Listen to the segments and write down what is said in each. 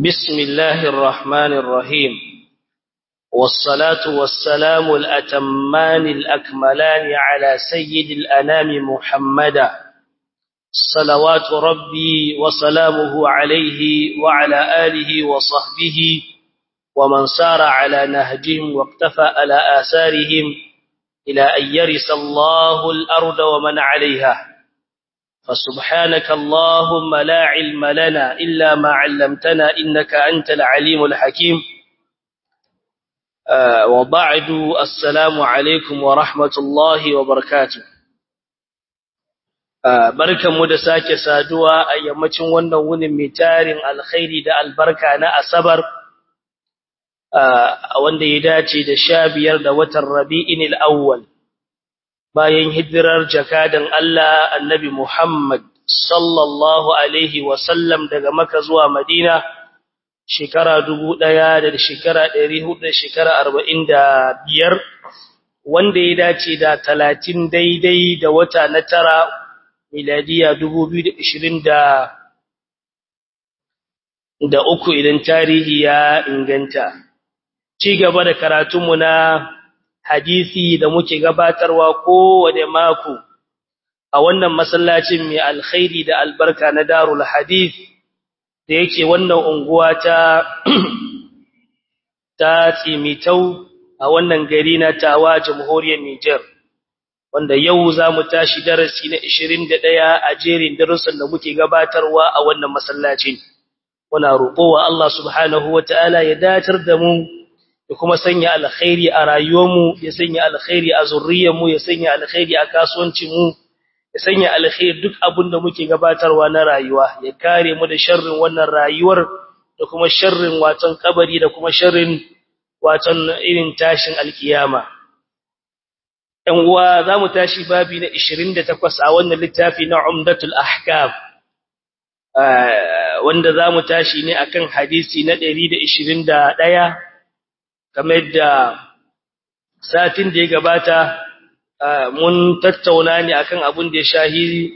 بسم الله الرحمن الرحيم والصلاة والسلام الأتمان الأكملان على سيد الأنام محمدا صلوات ربي وسلامه عليه وعلى آله وصحبه ومن سار على نهجهم واقتفى على آثارهم إلى أن يرث الله الأرض ومن عليها فسبحانك اللهم لا علم لنا إلا ما علمتنا إنك أنت العليم الحكيم آه وبعد السلام عليكم ورحمة الله وبركاته آه بركة مدساك سادوا أيامتين ونون متار الخير دا البركة أنا أصبر آه wanda ya dace da sha biyar da watan rabi'in al'awwal bayan hijirar jakadan Allah annabi Muhammad sallallahu alaihi wasallam daga maka zuwa madina shekara dubu ɗaya da shekara ɗari hudu da shekara arba'in da biyar wanda ya dace da talatin daidai da wata na tara miladiya dubu biyu da ishirin da da uku idan tarihi ya inganta ci gaba da karatunmu na hadisi da muke gabatarwa kowane mako a wannan masallacin mai alkhairi da albarka na darul hadith da yake wannan unguwa ta ta tsimitau a wannan gari na tawa jamhuriyar Niger wanda yau za mu tashi darasi na 21 a jerin darussan da muke gabatarwa a wannan masallacin muna roƙowa Allah subhanahu wataala ya datar da mu ya kuma sanya alkhairi a rayuwarmu ya sanya alkhairi a zurriyarmu ya sanya alkhairi a kasuwancinmu ya sanya alkhairi duk abin da muke gabatarwa na rayuwa ya kare mu da sharrin wannan rayuwar da kuma sharrin watan kabari da kuma sharrin watan irin tashin alkiyama ɗan uwa zamu tashi babi na 28 a wannan littafi na Umdatul Ahkam wanda zamu tashi ne akan hadisi na 121 kamar da satin da ya gabata mun tattauna ne akan abin da ya shahi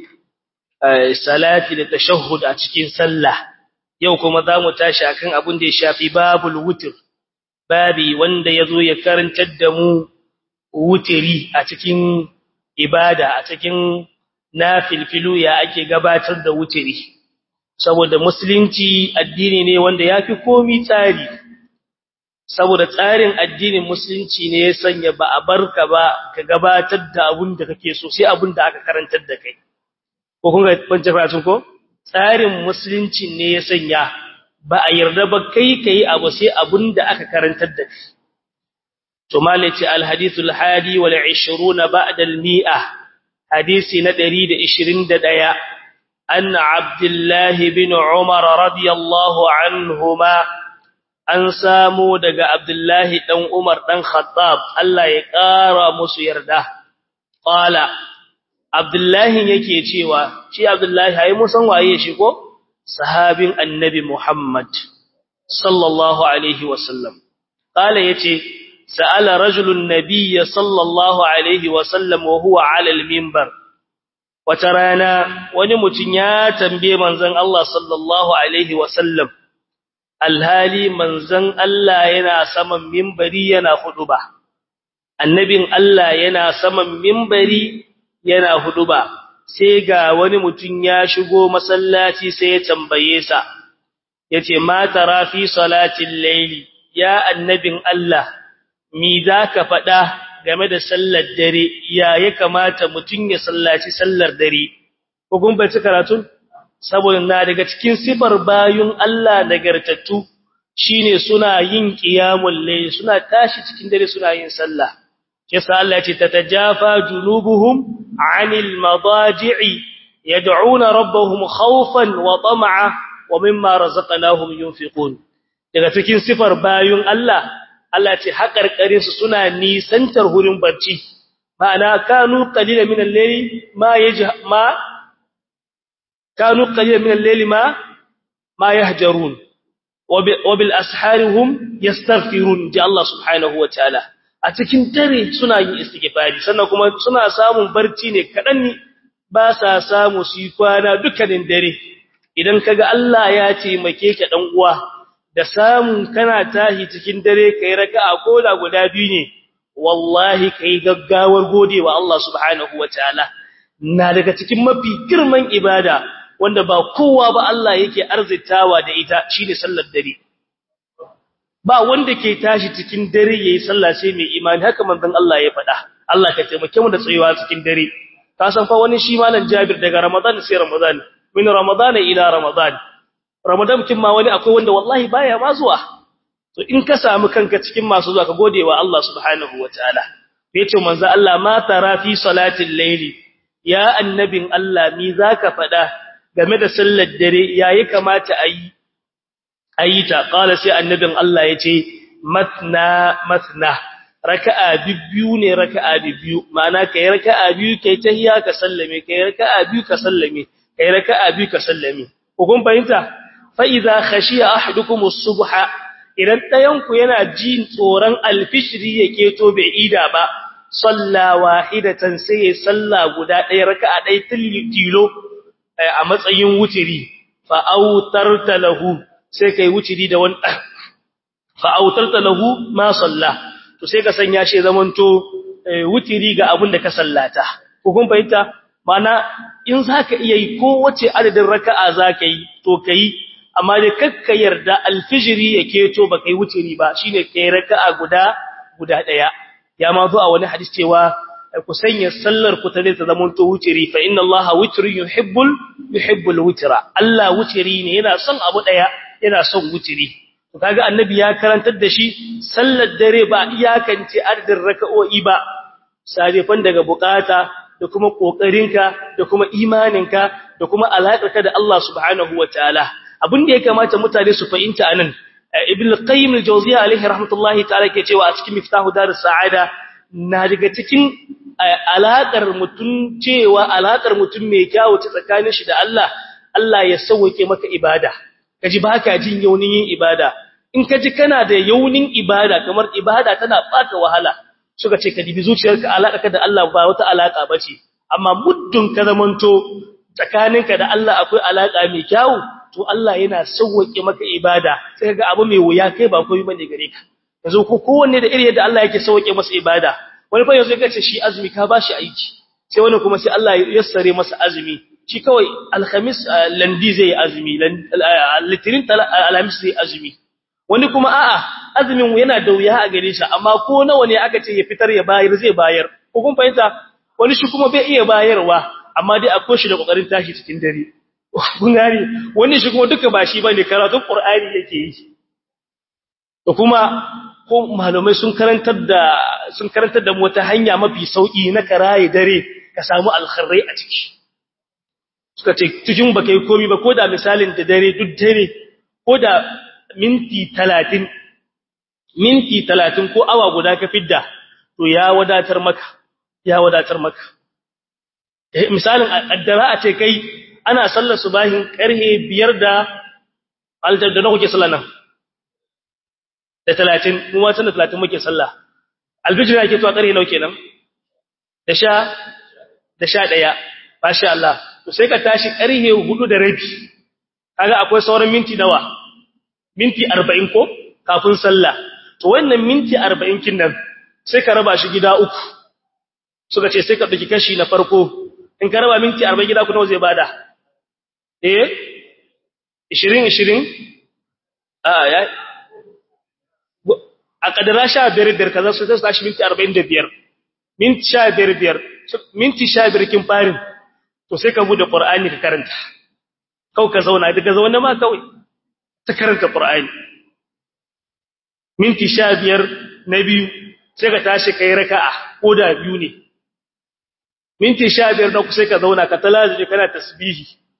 salati da tashahhud a cikin sallah yau kuma zamu tashi akan abin da ya shafi babul wutr babi wanda yazo ya karantar da mu wutiri a cikin ibada a cikin nafilfilu ya ake gabatar da wutiri saboda musulunci addini ne wanda yafi komai tsari saboda tsarin addinin musulunci ne ya sanya ba a barka ba ka gabatar da abun da kake so sai abun da aka karantar da kai ko kun ga bance fatin ko tsarin musulunci ne ya sanya ba a yarda ba kai kai abu sai abun da aka karantar da kai to malaci alhadith alhadi wal 20 ba'da almi'a hadisi na 121 an abdullah bin umar radiyallahu anhuma an samu daga Abdullahi dan Umar dan Khattab Allah ya ƙara musu yarda qala Abdullahi yake cewa shi Abdullahi ai musan waye shi ko sahabin annabi Muhammad sallallahu alaihi wasallam qala yace sa'ala rajulun nabiyya sallallahu alaihi wasallam wa huwa ala al-minbar wata rana wani mutun ya tambaye manzon Allah sallallahu alaihi wasallam alhali manzon Allah yana saman mimbari yana huduba annabin Allah yana saman mimbari yana huduba sai ga wani mutum ya shigo masallaci sai ya tambaye sa yace ma tara fi salatil layli ya annabin Allah mi zaka fada game da sallar dare ya ya kamata mutum ya sallaci sallar dare ko kun bai karatu saboda na daga cikin sifar bayun Allah nagartattu shine suna yin qiyamul layl suna tashi cikin dare suna yin sallah yasa Allah ce tatajafa junubuhum 'anil madaji'i yad'una rabbahum khawfan wa tam'a wa mimma razaqnahum yunfiqun daga cikin sifar bayun Allah Allah ce haƙarƙarin su suna nisantar hurin barci ma'ana kanu qalilan min al-layli ma yajha ma كانوا قليلا من الليل ما ما يهجرون وبالاسحار هم يستغفرون جاء الله سبحانه وتعالى a cikin dare suna yin istighfari sannan kuma suna samun barci ne kadan ne ba sa samu su yi kwana dukkanin dare idan kaga Allah ya taimake ka dan uwa da samun kana tashi cikin dare kai raka'a ko da guda biyu ne wallahi kai gaggawar godewa Allah subhanahu wataala na daga cikin mafi girman ibada wanda ba kowa ba Allah yake arzitawa da ita shine sallar dare ba wanda ke tashi cikin dare yayi sallah sai mai imani haka manzon Allah ya faɗa Allah ka taimake mu da tsayuwa cikin dare ka san fa wani shi malam Jabir daga Ramadan sai Ramadan min Ramadan ila Ramadan Ramadan kin ma wani akwai wanda wallahi baya ma zuwa to in ka samu kanka cikin masu zuwa ka godewa Allah subhanahu wataala yace manzo Allah ma tara fi salatil layli ya annabin Allah mi zaka faɗa game da sallar dare yayi kamata ayi ayi ta qala sai annabin Allah yace matna matna raka'a biyu ne raka'a biyu ma'ana kai raka'a biyu kai tahiyya ka sallame kai raka'a biyu ka sallame kai raka'a biyu ka sallame ko kun fahimta fa idza khashiya ahadukum as-subha idan dayan ku yana jin tsoron alfishri yake to bai ida ba salla wahidatan sai ya salla guda ɗaya raka'a ɗaya tilo a matsayin wutiri fa autarta lahu sai kai wutiri da wani fa autarta lahu ma salla to sai ka sanya shi zamanto wutiri ga abin da ka sallata ko kun fahimta mana in zaka iya yi ko wace adadin raka'a zaka yi to kai amma dai kakka yarda alfijiri yake to baka yi wutiri ba shine kai raka'a guda guda daya ya ma zo a wani hadisi cewa ku sanya sallar ku ta ta zamanto wutiri fa inna allaha witrun yuhibbul yuhibbul witra Allah wutiri ne yana son abu daya yana son wutiri kaga annabi ya karantar da shi sallar dare ba iyakance adadin raka'o'i ba sarefan daga bukata da kuma kokarinka da kuma imaninka da kuma alaƙarka da Allah subhanahu wataala abin da ya kamata mutane su fahimta anan ibn al-qayyim al-jawziyya alaihi rahmatullahi ta'ala ke cewa a cikin miftahu darus sa'ada na daga cikin alaƙar mutum cewa alaƙar mutum mai kyawu ta tsakanin shi da Allah Allah ya sauke maka ibada kaji baka jin yaunin yin ibada in ka ji kana da yaunin ibada kamar ibada tana baka wahala suka ce ka dibi zuciyarka alaka da Allah ba wata alaka bace amma muddin ka zamanto tsakaninka da Allah akwai alaka mai kyau to Allah yana sauke maka ibada sai ga abu mai wuya kai ba komai bane gare ka yanzu ko kowanne da irin yadda Allah yake sauke masa ibada wani fa yanzu ya ce shi azumi ka bashi aiki sai wani kuma sai Allah ya yassare masa azumi shi kawai alhamis landi zai azumi litinin alhamis zai azumi wani kuma a'a azumin yana da wuya a gare shi amma ko nawa ne aka ce ya fitar ya bayar zai bayar ko kun fahimta wani shi kuma bai iya bayarwa amma dai akwai shi da kokarin tashi cikin dare kun gane wani shi kuma duka ba shi bane karatun qur'ani yake yi to kuma ko malamai sun karantar da sun karantar da mu wata hanya mafi sauki na karaye dare ka samu alkhairi a ciki suka ce cikin baka yi komai ba ko da misalin da dare duk dare ko da minti talatin minti talatin ko awa guda ka fidda to ya wadatar maka ya wadatar maka misalin addara a ce kai ana sallar subahin karhe biyar da aljanna na kuke sallar nan da talatin mu ma da talatin muke sallah alfijir yake to a karhe nawa kenan da sha da sha daya masha Allah to sai ka tashi karhe hudu da rabi kaga akwai sauran minti nawa minti 40 ko kafin sallah to wannan minti 40 kin nan sai ka raba shi gida uku suka ce sai ka dauki kashi na farko in ka raba minti 40 gida ku nawa zai bada eh 20 20 a ya a kadara 15 biyar kaza su zai tashi minti 45 minti 15 biyar minti 15 kin farin to sai ka bude qur'ani ka karanta kau ka zauna daga zauna ma kawai ta karanta Qur'ani minti 15 na biyu sai ka tashi kai raka'a ko da biyu ne minti 15 na ku sai ka zauna ka talaji kana tasbihi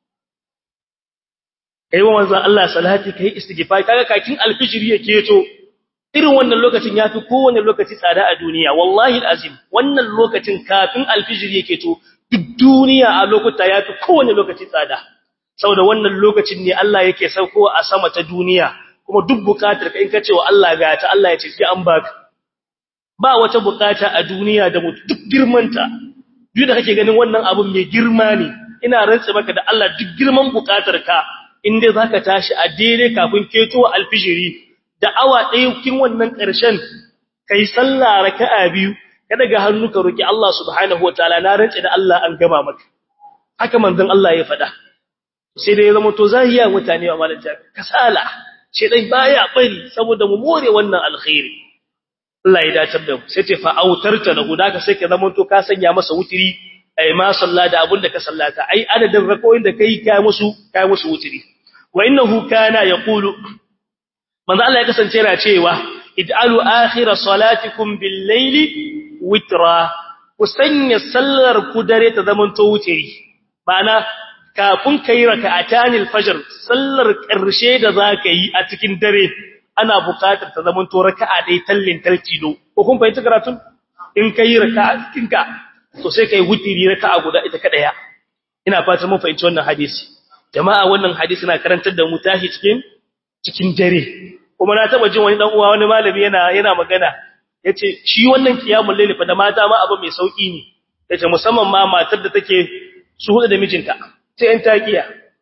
kai wa manzon Allah salati kai istighfar kaga kakin alfijiri yake to irin wannan lokacin yafi kowanne lokaci tsada a duniya wallahi alazim wannan lokacin kafin alfijiri yake to duk duniya a lokuta yafi kowanne lokaci tsada saboda wannan lokacin ne Allah yake sauko a sama ta duniya kuma duk bukatar ka in ka ce wa Allah ga ta Allah ya ce sai an baka ba wata bukata a duniya da mutu duk girmanta duk da kake ganin wannan abun mai girma ne ina rantsa maka da Allah duk girman bukatar ka inda zaka tashi a daidai kafin ketowa alfijiri da awa ɗaya kin wannan ƙarshen kai sallah raka'a biyu ka daga hannu ka roki Allah subhanahu wataala na rance da Allah an gama maka haka manzon Allah ya faɗa sai dai zama to zahiya mutane wa malaka kasala shedan baya bari saboda mu more wannan alkhairi Allah ya dace da mu sai ce fa autarta lahu ka sai ka zama to ka sanya masa wutiri ai ma salla da abun da ka sallata ai adadin rakoyin da kai kai musu kai musu wutiri wa innahu kana yaqulu manzo Allah ya kasance yana cewa ij'alu akhir salatikum bil layli witra ku sanya sallar ku dare ta zaman to wutiri ma'ana kafin kai raka'atanil fajr sallar karshe da zaka yi a cikin dare ana buƙatar ta zaman to raka'a dai tallin taltido ko kun fahimta karatun in kai raka'a kinka to sai kai wutiri raka'a guda ita kadaya ina fatan mun fahimci wannan hadisi jama'a wannan hadisi na karantar da mu tashi cikin cikin dare kuma na taba jin wani dan uwa wani malami yana yana magana yace shi wannan kiyamul layli fa da mata ma abu mai sauki ne yace musamman ma matar da take su hudu da mijinta sai in takiya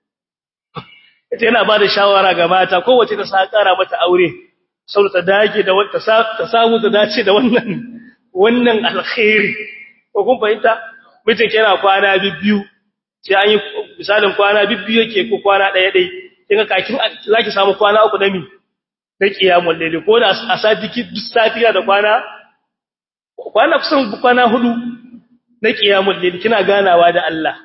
yace yana bada shawara ga mata kowace ta sa kara mata aure saboda ta dage da wata ta samu ta dace da wannan wannan alkhairi ko kun fahimta mijin yana kwana biyu sai an yi misalin kwana biyu yake ko kwana daya dai kinga kakin zaki samu kwana uku da mi da kiyamul layli ko da a sati duk safiya da kwana kwana kusan kwana hudu na kiyamul layli kina ganawa da Allah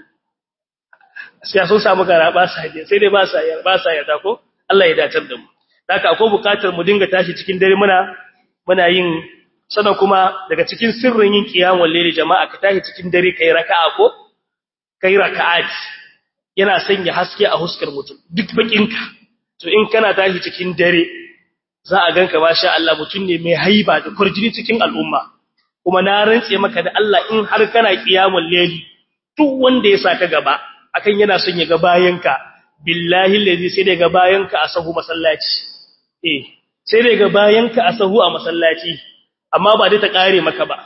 sai sun samu gara ba sa je sai dai ba sa yarda ba sa yarda ko Allah ya datar da mu haka akwai bukatar mu dinga tashi cikin dare muna muna yin sannan kuma daga cikin sirrin yin qiyamul layli jama'a ka tashi cikin dare kai raka'a ko kai raka'at yana sanya haske a huskar mutum duk bakinka to in kana tashi cikin dare za a ganka masha Allah mutum ne mai haiba da kurjini cikin al'umma kuma na rantse maka da Allah in har kana qiyamul layli duk wanda ya saka gaba akan yana son ya ga bayanka billahi allazi sai da ga bayanka a sahu masallaci eh sai da ga bayanka a sahu a masallaci amma ba dai ta kare maka ba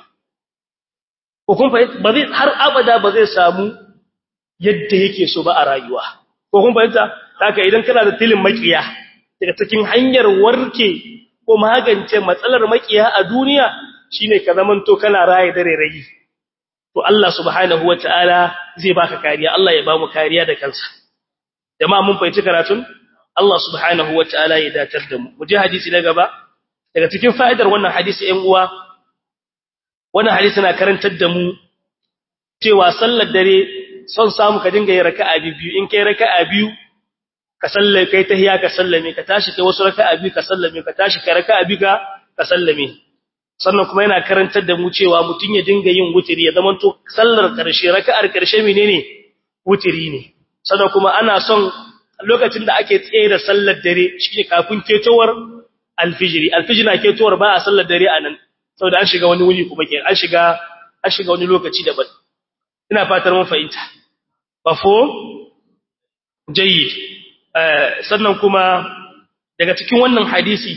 ko kun fahimta ba zai har abada ba zai samu yadda yake so ba a rayuwa ko kun fahimta haka idan kana da tilin makiya daga cikin hanyar warke ko magance matsalar makiya a duniya shine ka zamanto kana raye dare rayi to Allah subhanahu wataala zai baka kariya Allah ya ba mu kariya da kansa jama'a mun fahimci karatun Allah subhanahu wataala ya datar da mu mu je hadisi na gaba daga cikin fa'idar wannan hadisi ɗan uwa wannan hadisi na karantar da mu cewa sallar dare son samu ka dinga yin raka'a biyu in kai raka'a biyu ka sallame kai tahiya ka sallame ka tashi kai wasu raka'a biyu ka sallame ka tashi kai raka'a biyu ka sallame sannan kuma yana karantar da mu cewa mutun ya dinga yin wutiri ya zamanto sallar karshe raka'ar karshe menene wutiri ne sannan kuma ana son lokacin da ake tsaye da sallar dare shine kafin ketowar alfijiri alfijiri na ketowar ba a sallar dare anan saboda an shiga wani wuri kuma ke an shiga an shiga wani lokaci daban ina fatar mun fahimta bafo jayyid sannan kuma daga cikin wannan hadisi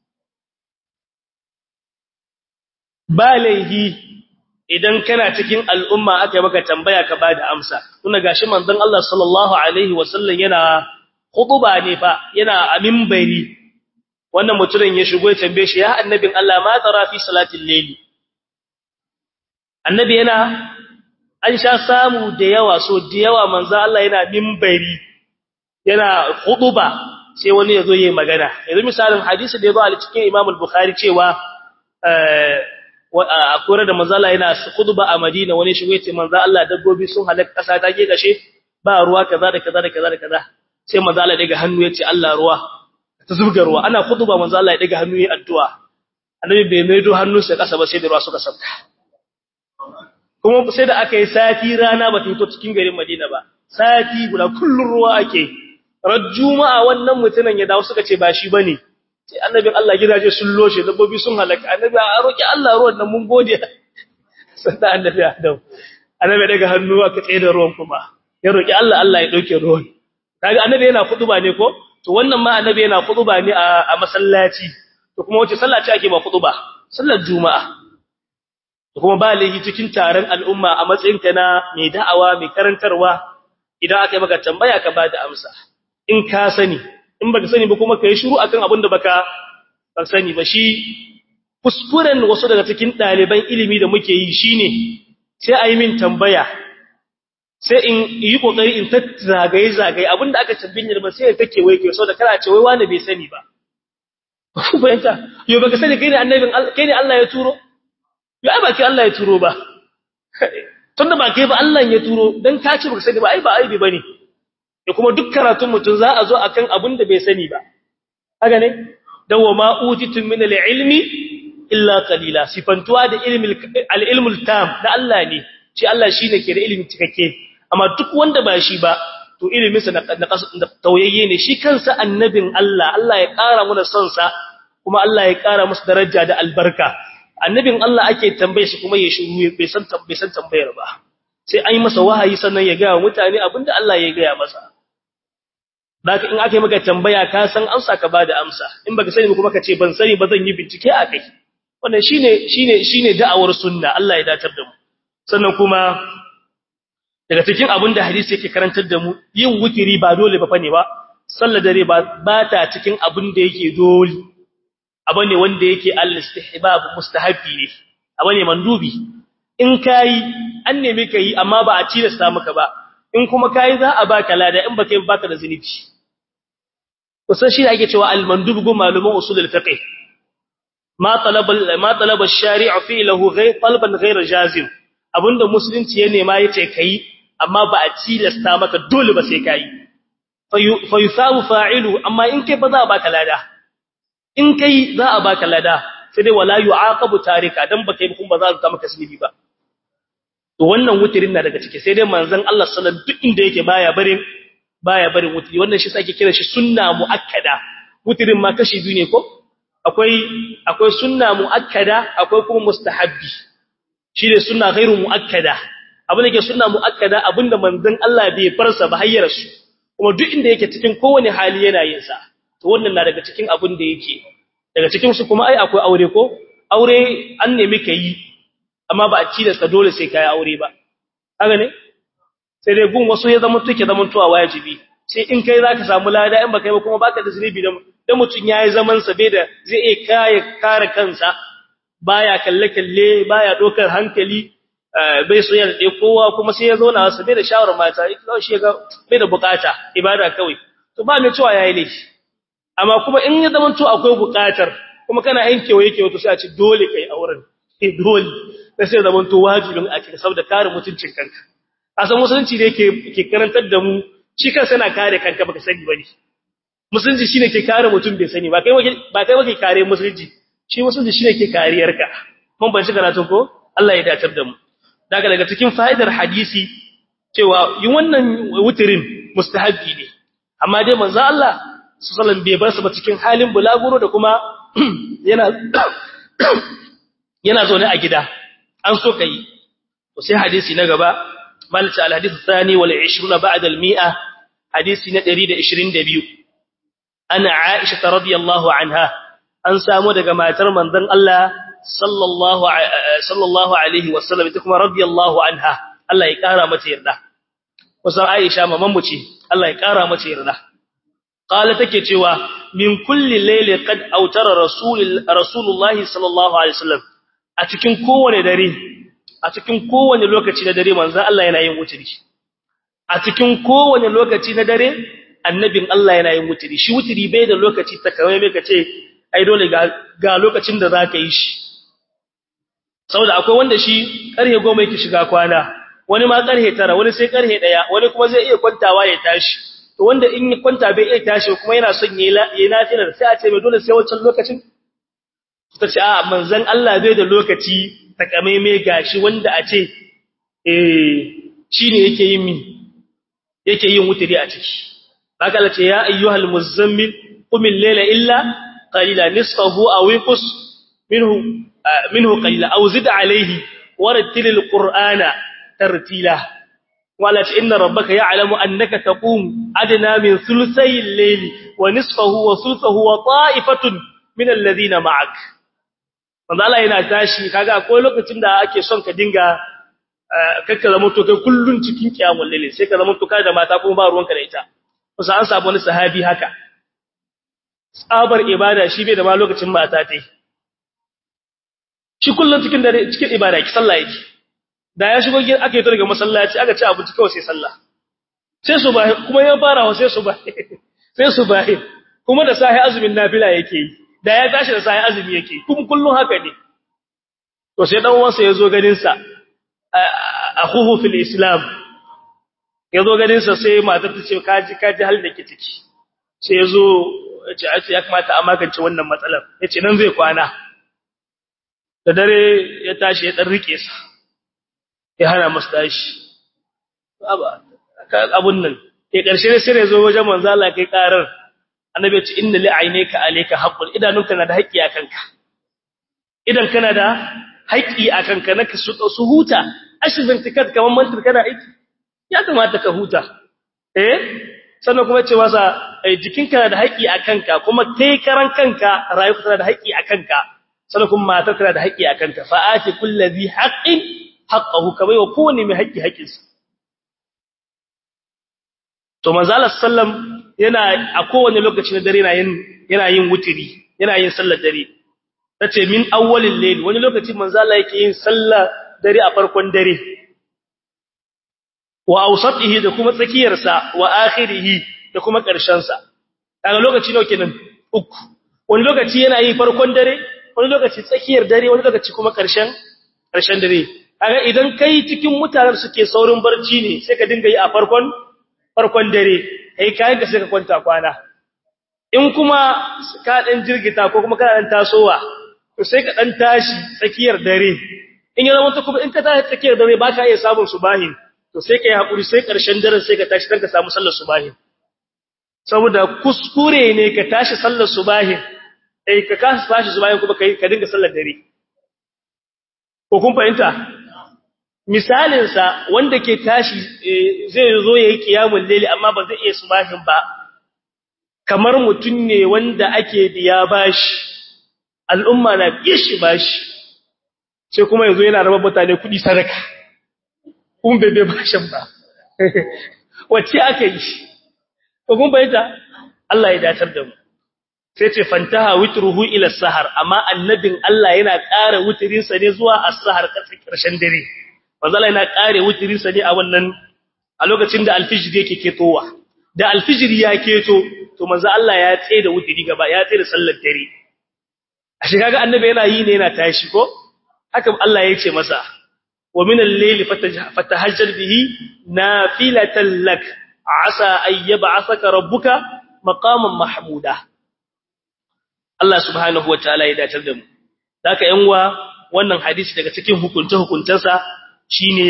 ba laihi idan kana cikin al'umma aka yi maka tambaya ka bada amsa tuna gashi manzon Allah sallallahu alaihi wasallam yana khutba ne fa yana a minbari wannan mutumin ya shigo ya tambaye shi ya annabin Allah ma tara fi salatil layli annabi yana an sha samu da yawa so da yawa manzo Allah yana minbari yana khutba sai wani yazo yayi magana yanzu misalin hadisi da yazo a cikin Imam al-Bukhari cewa a kore da manzo Allah yana khutba a Madina wani shigo yace manzo Allah dabbobi sun halaka kasa ta ke gashe ba ruwa kaza da kaza da kaza da kaza sai manzo Allah daga hannu yace Allah ruwa ta zubga ruwa ana khutba manzo Allah ya daga hannu yayi addu'a annabi bai maido hannunsa kasa ba sai da ruwa suka sabta kuma sai da aka yi sati rana ba ta fito cikin garin Madina ba sati guda kullun ruwa ake ran juma'a wannan mutumin ya dawo suka ce ba shi bane sai annabin Allah gidaje sun loshe dabbobi sun halaka annabi a roki Allah ruwan nan mun gode sai annabi Adam annabi daga hannu aka tsaye da ruwan kuma ya roki Allah Allah ya dauke ruwan kaga annabi yana kutuba ne ko to wannan ma annabi yana kutuba ne a masallaci to kuma wace sallah ce ake ba kutuba sallar juma'a kuma ba laifi cikin taron al'umma a matsayinka na mai da'awa mai karantarwa idan aka yi maka tambaya ka ba da amsa in ka sani in baka sani ba kuma kai shiru akan abin da baka ba sani ba shi kuskuren wasu daga cikin ɗaliban ilimi da muke yi shine sai a yi min tambaya sai in yi kokari in zagaye zagaye abinda aka tambayin ba sai ya take wai kai saboda kana ce wai wani bai sani ba ku bayanta yo baka sani kai ne annabin kai ne Allah ya turo yo ai ba kai Allah ya turo ba tunda ba kai ba Allah ya turo dan ka ce baka sani ba ai ba aibi bane da kuma duk karatun mutun za a zo akan abin da bai sani ba haka ne dawa ma utitum min al-ilmi illa qalila sifantuwa da ilmi al-ilmul tam da Allah ne shi Allah shine ke da ilimi cikakke amma duk wanda ba shi ba to ilimin sa na tauyayye ne shi kansa annabin Allah Allah ya ƙara mana son sa kuma Allah ya ƙara masa daraja da albarka annabin Allah ake tambaye shi kuma ya shiru bai san bai san tambayar ba sai an yi masa wahayi sannan ya ga mutane abinda Allah ya ga masa Baka in aka yi maka tambaya ka san amsa ka bada amsa in baka sani kuma ka ce ban sani ba zan yi bincike a kai wannan shine shine shine da'awar sunna Allah ya datar da mu sannan kuma daga cikin abin da hadisi yake karantar da mu yin wukiri ba dole ba fane ba sallar dare ba ba ta cikin abin da yake dole abu ne wanda yake al-istihbab mustahabi ne abu ne mandubi in kai an nemi kai amma ba a tilasta maka ba in kuma kai za a baka lada in baka yi baka da zinubi kusan shi ake cewa al-mandub go maluman usul al-fiqh ma talaba ma talaba ash-shari' fi lahu ghayr talban ghayr jazim abinda musulunci ya nema yace kai amma ba a tilasta maka dole ba sai kai fa yusabu fa'ilu amma in kai ba za a baka lada in kai za a baka lada sai dai wala yu'aqabu tarika dan baka yi kuma ba za a maka sinibi ba to wannan wutirin na daga ciki sai dai manzon Allah sallallahu alaihi wasallam duk inda yake baya barin baya barin wutiri wannan shi sake kira shi sunna muakkada wutirin ma kashi biyu ne ko akwai akwai sunna muakkada akwai kuma mustahabbi shi ne sunna ghairu muakkada abin da ke sunna muakkada abinda manzon Allah bai farsa ba hayyar su kuma duk inda yake cikin kowane hali yana yin sa to wannan na daga cikin abin da yake daga cikin su kuma ai akwai aure ko aure an nemi kai amma ba a tilasta dole sai kai aure ba haka ne sai dai gun wasu ya zama tuke zaman tuwa wajibi sai in kai zaka samu lada in baka yi ba kuma baka da zunubi da da mutun yayi zaman sa bai da zai iya kare kare kansa baya kalle kalle baya dokar hankali bai so ya da kowa kuma sai ya zauna sa bai da shawara mata ita shi ga bai da bukata ibada kawai to ba mai cewa yayi laifi amma kuma in ya zama to akwai bukatar kuma kana yankewa yake wato sai a ci dole kai auren eh dole sai zaman to wajibin a cikin saboda kare mutuncin kanka asan musulunci da yake ke karantar da mu shi kansa yana kare kanka baka sani bane musulunci shine ke kare mutum bai sani ba kai ba kai bake kare musulunci shi musulunci shine ke kariyarka mun ban shi karatun ko Allah ya datar da mu daga daga cikin fa'idar hadisi cewa yin wannan wutirin mustahabbi ne amma dai manzo Allah sallallahu bai bar su ba cikin halin bulaguro da kuma yana yana zaune a gida an so kai to sai hadisi na gaba مالك الحديث الثاني والعشرون بعد المئة حديث ندريد عشرين دبيو أنا عائشة رضي الله عنها أن سامو دقا ما ترمن ذن الله صلى الله, ع... صلى الله عليه وسلم تكما رضي الله عنها الله يكارا متيرنا وصر عائشة مممتي الله يكارا متيرنا قال تكتوا من كل ليلة قد أوتر رسول, رسول الله صلى الله عليه وسلم أتكن كون دري a cikin kowane lokaci na dare manzon Allah yana yin wuturi a cikin kowane lokaci na dare annabin Allah yana yin wuturi shi wuturi bai da lokaci takamai mai kace ai dole ga ga lokacin da zaka yi shi saboda akwai wanda shi karhe 10 yake shiga kwana wani ma karhe 9 wani sai karhe 1 wani kuma zai iya kwantawa ya tashi to wanda in ya kwanta bai iya tashi kuma yana son yayi yayi nafilar sai a ce mai dole sai wancan lokacin ta ce a manzon Allah bai da lokaci takamaime gashi wanda a ce eh shine yake yin mi yake yin wutiri a ciki baka la ce ya ayyuhal muzammil qum al-layla illa qalila nisfahu aw inqus minhu minhu qalila aw zid alayhi warattil al-qur'ana tartila wala ta inna rabbaka ya'lamu annaka taqum adna min thuluthay al-layli wa nisfahu wa thuluthahu wa ta'ifatun min alladhina ma'ak manzo Allah yana tashi kaga akwai lokacin da ake son ka dinga kakka zama to kai kullun cikin kiyamul layl sai ka zama to kai da mata kuma ba ruwanka da ita kusa an samu wani sahabi haka tsabar ibada shi bai da ma lokacin mata ta yi shi kullum cikin dare cikin ibada ki sallah yake da ya shigo gidan aka yi to daga masallaci aka ci abinci kawai sai sallah sai su ba kuma ya fara wa sai su ba sai su ba kuma da sahi azumin nafila yake yi da ya tashi da sahi azumi yake kuma kullum haka ne to sai dan uwansa yazo ganin sa akhuhu fil islam yazo ganin sa sai matar ta ce kaji kaji hal da ke ciki sai yazo ce a ce ya kamata a magance wannan matsalar yace nan zai kwana da dare ya tashi ya dan rike sa ya hana masa tashi abun nan ke karshe sai ya zo wajen manzo Allah kai karar annabi ya ce inna li aynaka alayka haqqun idanunka na da haƙƙi a kanka idan kana da haƙƙi a kanka naka su huta ashin tikat kaman mantar kana aiki ya kamata ka huta eh sannan kuma ce masa jikinka na da haƙƙi a kanka kuma kai karan kanka rayuwarka tana da haƙƙi a kanka sannan kuma matar tana da haƙƙi a kanka fa ati kulli haqqin haqqahu kamar wa kowane mai haƙƙi haƙƙinsa to manzo Allah sallam yana a kowane lokaci na dare yana yin yana yin wutiri yana yin sallar dare tace min awwalil layl wani lokaci manzo Allah yake yin sallar dare a farkon dare wa awsatihi da kuma tsakiyar sa wa akhirihi da kuma ƙarshen sa kaga lokaci nawa kenan uku wani lokaci yana yi farkon dare wani lokaci tsakiyar dare wani lokaci kuma ƙarshen ƙarshen dare kaga idan kai cikin mutanen suke saurin barci ne sai ka dinga yi a farkon farkon dare kai kayan ka sai ka kwanta kwana in kuma ka dan jirgita ko kuma kana dan tasowa to sai ka dan tashi tsakiyar dare in ya zama kuma in ka tashi tsakiyar dare baka iya samun subahin to sai kai hakuri sai karshen daren sai ka tashi dan ka samu sallar subahin saboda kuskure ne ka tashi sallar subahin eh ka kasa tashi subahin kuma kai ka dinga sallar dare ko kun fahimta misalinsa wanda ke tashi zai zo ya yi kiyamun lele amma ba zai iya subahin ba kamar mutum ne wanda ake biya bashi al'umma na biye shi bashi sai kuma yanzu yana raba mutane kudi sadaka kun bebe bashin ba wacce aka yi ko kun bayyana Allah ya datar da mu sai ce fantaha witruhu ila sahar amma annabin Allah yana ƙara wutirinsa ne zuwa as-sahar ƙarshen dare manzala yana kare wutirinsa ne a wannan a lokacin da alfijir yake ketowa da alfijir ya keto to manzo Allah ya tsaye da wutiri gaba ya tsaye da sallar dare a shi kaga annabi yana yi ne yana tashi ko haka Allah ya ce masa wa min al-layli fatahajjal bihi nafilatan lak asa ay yab'athaka rabbuka maqaman mahmuda Allah subhanahu wataala ya dace da mu haka yan uwa wannan hadisi daga cikin hukunce hukuncensa shine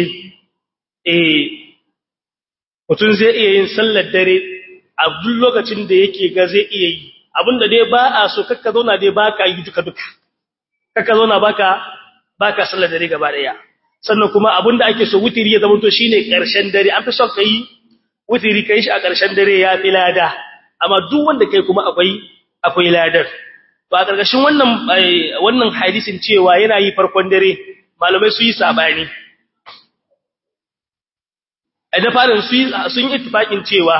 eh mutum zai iya yin sallar dare a duk lokacin da yake ga zai iya yi abinda dai ba a so kakka zauna dai baka yi duka duka kakka zauna baka baka sallar dare gaba daya sannan kuma abinda ake so wutiri ya zama to shine karshen dare an fi son kai wutiri kai shi a karshen dare ya fi lada amma duk wanda kai kuma akwai akwai ladar to a karkashin wannan wannan hadisin cewa yana yi farkon dare malamai su yi sabani da farin sun yi ittifaqin cewa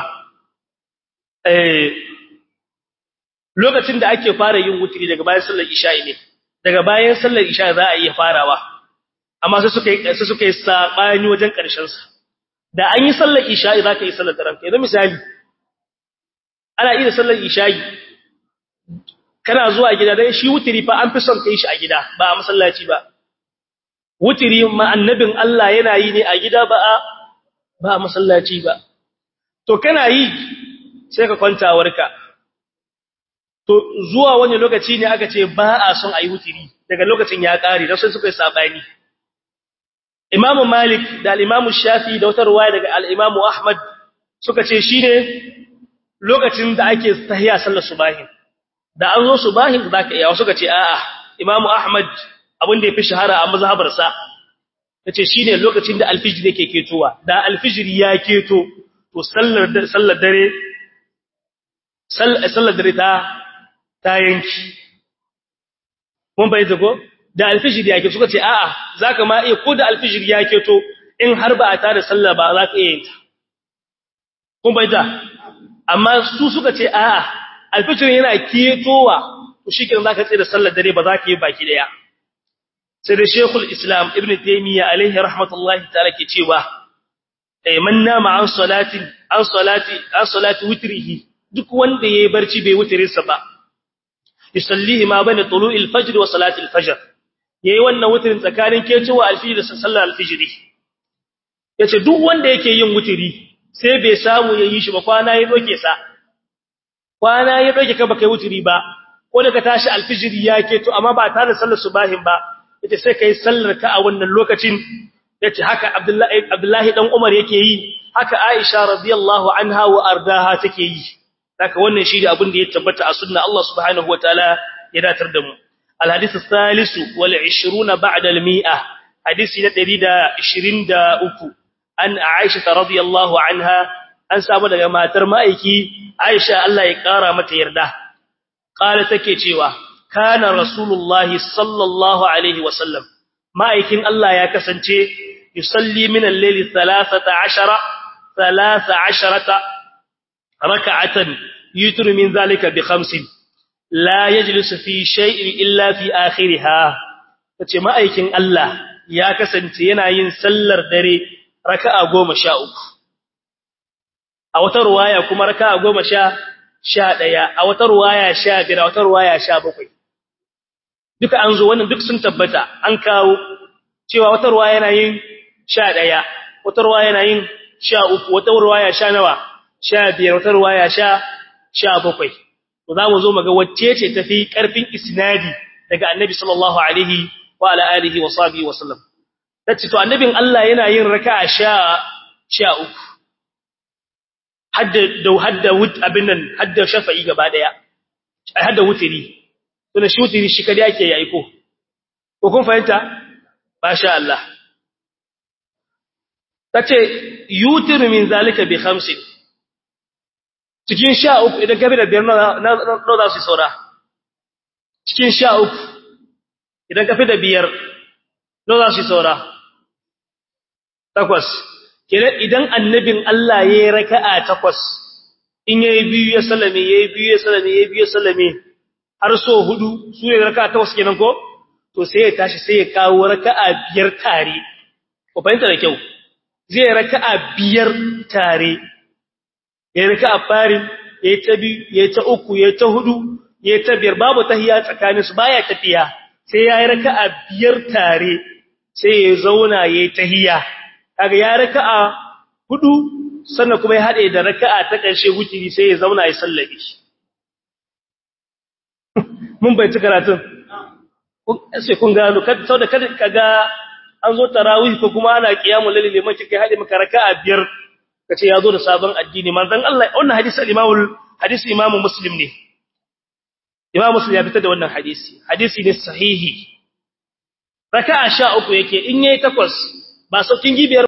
lokacin da ake fara yin wutiri daga bayan sallar isha'i ne daga bayan sallar isha za a iya farawa amma sai suka yi sai suka yi sabani wajen karshen sa da an yi sallar isha'i zaka yi sallar daren kai misali ana iya sallar isha'i kana zuwa gida dai shi wutiri fa an fi son kai shi a gida ba a masallaci ba wutiri ma annabin Allah yana yi ne a gida ba a ba masallaci ba to kana yi sai ka kwanta warka to zuwa wani lokaci ne aka ce ba a son ayi wutiri daga lokacin ya kare da sai suka yi sabani Imam Malik da al-Imam Shafi da wata ruwaya daga al-Imam Ahmad suka ce shine lokacin da ake tahiyya sallar subahin da an zo subahin zaka iya suka ce a'a Imam Ahmad abin da yafi shahara a mazhabarsa tace shine lokacin da alfijir yake ketowa da alfijir ya keto to sallar sallar dare sallar dare ta ta yanki mun bai zago da alfijir ya keto suka ce a'a zaka ma iya ko da alfijir ya keto in har ba a tada sallah ba zaka iya yin ta kun bai da amma su suka ce a'a alfijir yana ketowa to shikenan zaka tsira sallar dare ba za ka yi baki daya sai da Sheikhul Islam Ibn Taymiyyah alaihi rahmatullahi ta'ala ke cewa ay man nama an salati an salati an salati witrihi duk wanda yayi barci bai wutirinsa ba yusallihi ma bane tulu'il fajr wa salati al-fajr yayi wannan wutirin tsakanin kecewa alfijir da sallar alfijiri yace duk wanda yake yin wutiri sai bai samu yayi shi ba kwana ya doke sa kwana ya doke ka baka yi wutiri ba ko da ka tashi alfijiri ya keto amma ba tare da sallar subahin ba yace sai kai sallar ka a wannan lokacin yace haka Abdullahi Abdullahi dan Umar yake yi haka Aisha radiyallahu anha wa ardaha take yi haka wannan shi da abin da ya tabbata a sunna Allah subhanahu wataala ya datar da mu الحديث الثالث والعشرون بعد المئة حديث ندري دا عشرين دا أكو أن عائشة رضي الله عنها أن سابا لغا ما ترمائكي عائشة الله يقارى متيرده قال تكيتيوا كان رسول الله صلى الله عليه وسلم ما يكين الله يكسنتي يصلي من الليل ثلاثة عشر ثلاثة عشرة ركعة يتر من ذلك بخمس لا يجلس في شيء إلا في آخرها tace ma'aikin Allah ya kasance yana yin sallar dare raka'a 13 a wata ruwaya kuma raka'a 10 11 a wata ruwaya 15 a wata ruwaya 17 duka an zo wannan duk sun tabbata an kawo cewa wata ruwaya yana yin 11 wata ruwaya yana yin 13 wata ruwaya 10 nawa 15 wata ruwaya 17 to za mu zo mu ga wacce ce tafi karfin isnadi daga annabi sallallahu alaihi wa ala alihi wa sahbihi wa sallam tace to annabin Allah yana yin raka'a sha sha uku hadda da hadda wut abin nan hadda shafa'i gaba daya ai hadda wutiri to shi wutiri shi kada yake yi aiko ko kun fahimta masha Allah tace yutiru min zalika bi khamsin cikin sha uku idan gabi da biyar na za su saura cikin sha uku idan kafi da biyar na za su saura takwas kenan idan annabin Allah ya yi raka'a takwas in ya yi biyu ya salame ya yi biyu ya salame ya yi biyu ya salame har so hudu su ne raka'a takwas kenan ko to sai ya tashi sai ya kawo raka'a biyar tare ku fahimta da kyau zai raka'a biyar tare ya rika a fari ya ta biyu ya ta uku ya ta hudu ya ta biyar babu tahiya tsakanin su baya tafiya sai ya rika a biyar tare sai ya zauna ya tahiya kaga ya rika a hudu sannan kuma ya hade da raka'a ta ƙarshe wutiri sai ya zauna ya sallabe shi mun bai ci karatun sai kun gano saboda kada kaga an zo tarawih ko kuma ana qiyamul layl liman kike hade maka raka'a biyar kace yazo da sabon addini manzon Allah wannan hadisi al-Imam hadisi Imam Muslim ne Imam Muslim ya fitar da wannan hadisi hadisi ne sahihi raka'a 13 yake in yayi takwas ba saukin gibiyar